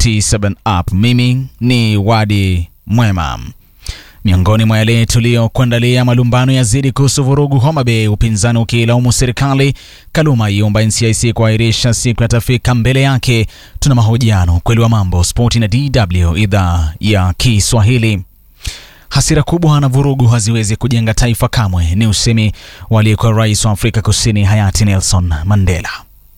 47 Up. Mimi ni Wadi Mwema. Miongoni mwa yale tuliyokuandalia, malumbano yazidi kuhusu vurugu Homa Bay, upinzani ukilaumu serikali. Kaluma iomba NCIC kuahirisha siku yatafika mbele yake. Tuna mahojiano, ukweli wa mambo, spoti na DW idhaa ya Kiswahili. Hasira kubwa na vurugu haziwezi kujenga taifa kamwe, ni usemi waliyekuwa rais wa Afrika Kusini hayati Nelson Mandela.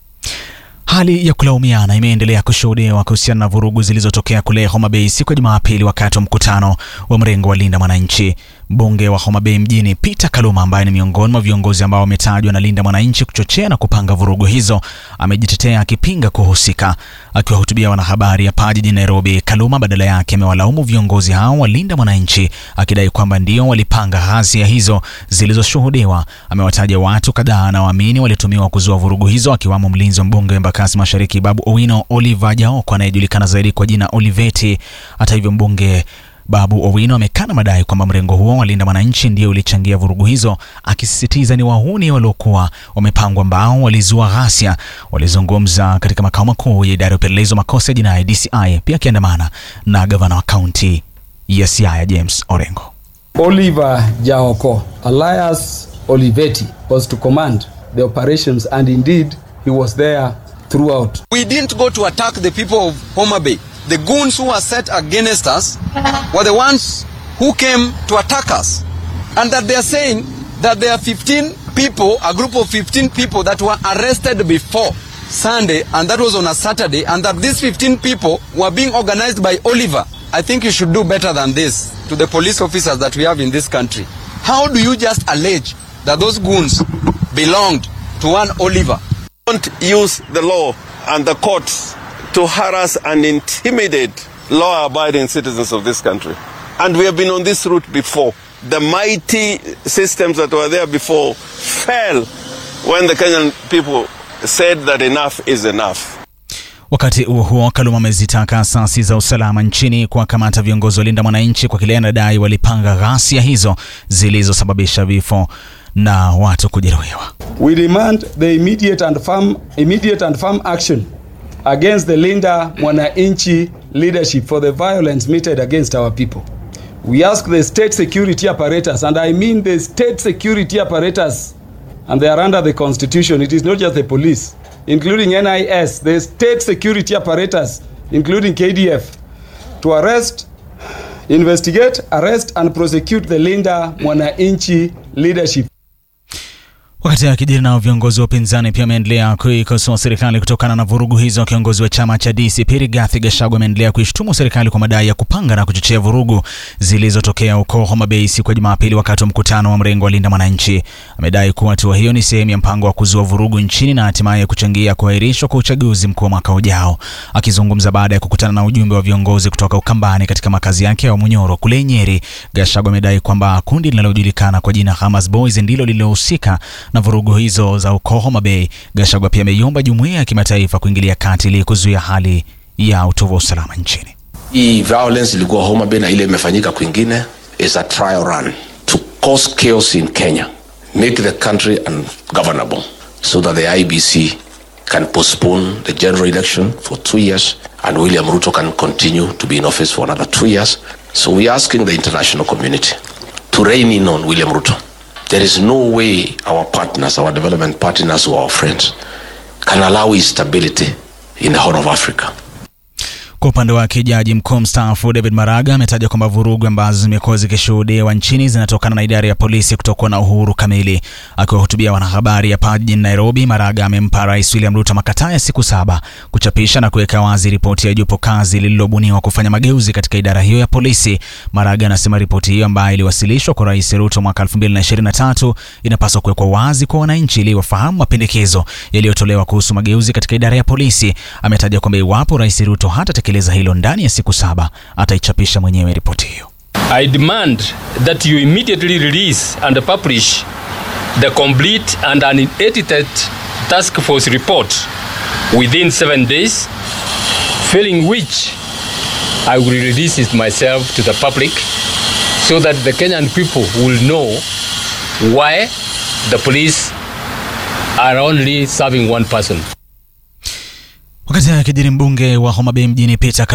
Hali ya kulaumiana imeendelea kushuhudiwa kuhusiana na vurugu zilizotokea kule Homa Bay siku ya Jumapili wakati wa mkutano wa mrengo wa Linda Mwananchi. Mbunge wa Homa Bay mjini Peter Kaluma, ambaye ni miongoni mwa viongozi ambao wametajwa na Linda Mwananchi kuchochea na kupanga vurugu hizo, amejitetea akipinga kuhusika. Akiwahutubia wanahabari hapa jijini Nairobi, Kaluma badala yake amewalaumu viongozi hao wa Linda Mwananchi akidai kwamba ndio walipanga ghasia hizo zilizoshuhudiwa. Amewataja watu kadhaa na waamini walitumiwa kuzua vurugu hizo, akiwamo mlinzi wa mbunge wa Embakasi Mashariki Babu Owino Oliver Jaoko anayejulikana zaidi kwa jina Oliveti. Hata hivyo mbunge Babu Owino amekana madai kwamba mrengo huo wa Linda Mwananchi ndio ulichangia vurugu hizo, akisisitiza ni wahuni waliokuwa wamepangwa ambao walizua ghasia. Walizungumza katika makao makuu ya idara ya upelelezi wa makosa ya jinai DCI, pia akiandamana na gavana wa kaunti ya Siaya James Orengo. Oliver Jaoko, alias Oliveti, was to command the operations and indeed he was there throughout. We didn't go to attack the people of Homa Bay. The goons who were set against us were the ones who came to attack us. And that they are saying that there are 15 people, a group of 15 people that were arrested before Sunday, and that was on a Saturday, and that these 15 people were being organized by Oliver. I think you should do better than this to the police officers that we have in this country. How do you just allege that those goons belonged to one Oliver? Don't use the law and the courts to harass and intimidate law-abiding citizens of this country. And we have been on this route before. The mighty systems that were there before fell when the Kenyan people said that enough is enough. Wakati huo huo, Kaluma amezitaka asasi za usalama nchini kuwakamata viongozi wa Linda Mwananchi kwa kile anadai walipanga ghasia hizo zilizosababisha vifo na watu kujeruhiwa. We demand the immediate and firm, immediate and firm action against the Linda Mwananchi leadership for the violence meted against our people. We ask the state security apparatus, and I mean the state security apparatus, and they are under the constitution. It is not just the police, including NIS, the state security apparatus, including KDF, to arrest, investigate, arrest, and prosecute the Linda Mwananchi leadership. Wakati akijiri nao viongozi wa upinzani pia wameendelea kuikosoa serikali kutokana na vurugu hizo. Kiongozi wa chama cha DCP Rigathi Gachagua ameendelea kuishtumu serikali kwa madai ya kupanga na kuchochea vurugu zilizotokea huko Homa Bay siku ya Jumapili wakati wa mkutano wa mrengo wa Linda Mwananchi. Amedai kuwa hatua hiyo ni sehemu ya mpango wa kuzua vurugu nchini na hatimaye kuchangia kuahirishwa kwa uchaguzi mkuu wa mwaka ujao. Akizungumza baada ya kukutana na ujumbe wa viongozi kutoka Ukambani katika makazi yake ya Munyoro kule Nyeri, Gachagua amedai kwamba kundi linalojulikana kwa jina Hamas Boys ndilo lililohusika na vurugu hizo za uko Homa Bay. Gachagua pia ameiomba jumuiya ya kimataifa kuingilia kati ili kuzuia hali ya utovu wa usalama nchini. Hii violence ilikuwa Homa Bay na ile imefanyika kwingine is a trial run to cause chaos in Kenya, make the country ungovernable so that the IBC can postpone the general election for two years and William Ruto can continue to be in office for another two years. So we're asking the international community to rein in on William Ruto. There is no way our partners, our development partners or our friends can allow instability in the Horn of Africa. Kwa upande wake jaji mkuu mstaafu David Maraga ametaja kwamba vurugu ambazo zimekuwa zikishuhudiwa nchini zinatokana na idara ya polisi kutokuwa na uhuru kamili. Akiwahutubia wanahabari hapa jijini Nairobi, Maraga amempa Rais William Ruto makataa ya siku saba kuchapisha na kuweka wazi ripoti ya jopo kazi lililobuniwa kufanya mageuzi katika idara hiyo ya polisi. Maraga anasema ripoti hiyo ambayo iliwasilishwa kwa Rais Ruto mwaka 2023 inapaswa kuwekwa wazi kwa wananchi ili wafahamu mapendekezo yaliyotolewa kuhusu mageuzi katika idara ya polisi. Ametaja kwamba iwapo Rais Ruto hata tekeleza hilo ndani ya siku saba ataichapisha mwenyewe ripoti hiyo. I demand that you immediately release and publish the complete and unedited task force report within seven days, failing which I will release it myself to the public so that the Kenyan people will know why the police are only serving one person. Wakati akijiri mbunge wa Homa Bay mjini Peter